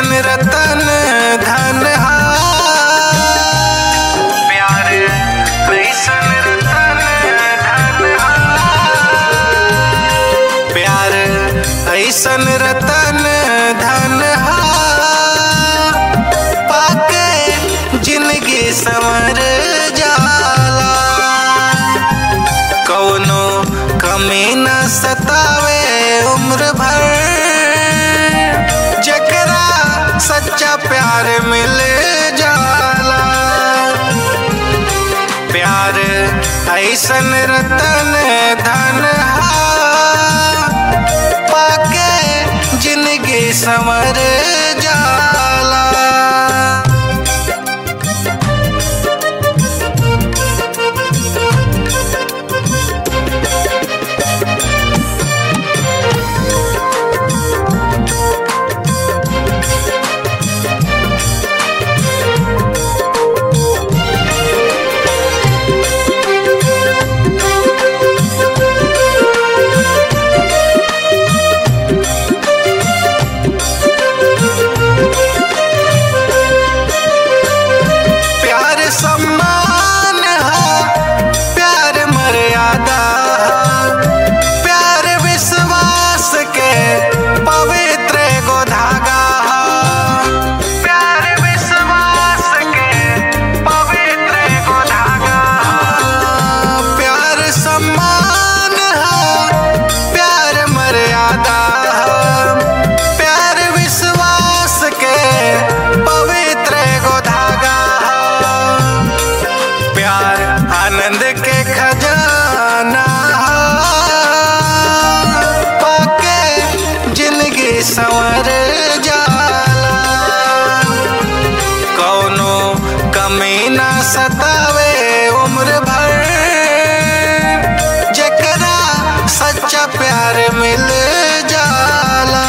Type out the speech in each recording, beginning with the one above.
ऐसन रतन धन हा प्यार ऐसन रतन धन हा प्यार ऐसन रतन धन हा पाके जिंदगी संवर जाला कौनो कमी न सतावे उम्र भर जकरा सच्चा प्यार मिल जाला प्यार ऐसन रतन धन हा पाके जिंदगी संवर जाला प्यार सम्मान हा प्यार मर्यादा हा प्यार विश्वास के पवित्र एगो धागा हा प्यार विश्वास के पवित्र एगो धागा हा प्यार सम्मान हा प्यार मर्यादा हा प्यार विश्वास के पवित्र एगो धागा हा प्यार आनंद के खजाना हा पाके जिंदगी संवर जाला कौनो कमी ना सतावे उम्र भर जकरा सच्चा प्यार मिल जाला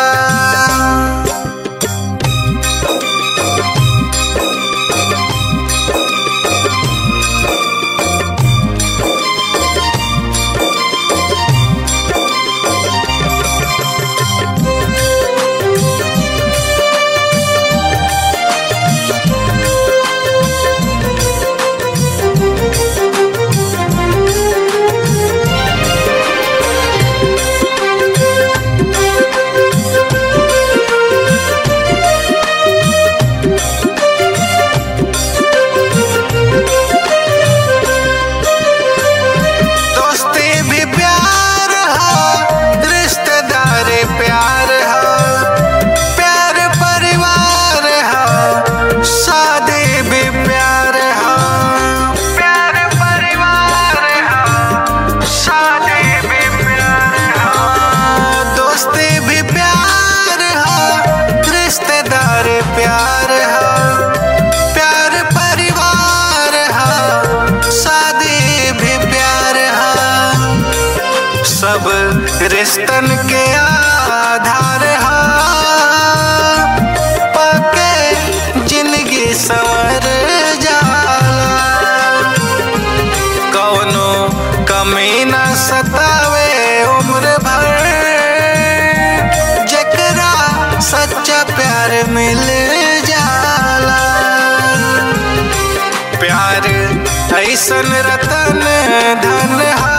दोस्ती भी प्यार हा रिश्तेदार प्यार हा प्यार परिवार हा शादी भी प्यार हा प्यार परिवार हा शादी भी प्यार हा दोस्ती भी प्यार हा रिश्तेदार प्यार हा प्यार परिवार हा शादी भी प्यार हा सब रिश्तन के आधार हा पाके जिंदगी संवर जाला कौनो कमी न सतावे उम्र भर जकरा सच्चा प्यार मिल जाला प्यार ऐसन रतन धन हा